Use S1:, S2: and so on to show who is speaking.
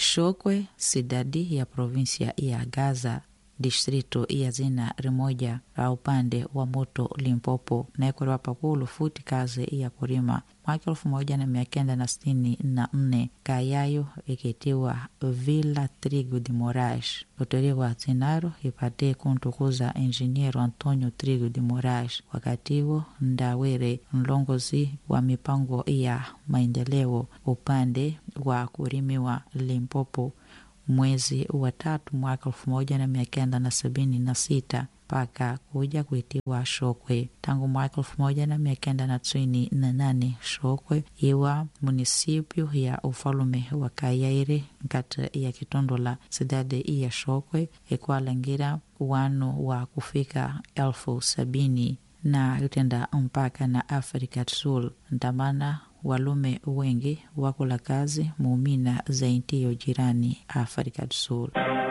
S1: Shokwe, sidadi ya provinsia ya Gaza, distrito ya zina rimoja la upande wa moto Limpopo naekwerewa pakulu futi kazi ya kurima mwaka elfu moja na mia kenda na sitini na nne kayayo ikitiwa Villa Trigo de Moraes loteriwa zinaro ipate kuntukuza enjiniero Antonio Trigo de Moraes wakatiwo ndawere mlongozi wa mipango ya maendeleo upande wa kurimiwa Limpopo mwezi wa tatu mwaka elfu moja na mia kenda na sabini na sita mpaka kuja kuitiwa Shokwe tangu mwaka elfu moja na mia kenda na tisini na nane Shokwe iwa munisipio ya ufalume wa Kayaire nkati ya kitondo la sidade ya Shokwe ikwalangira wanu wa kufika elfu sabini na itenda mpaka na Afrika Sul ntamana walume wengi wakula kazi muumina za intiyo jirani Afrika Sul.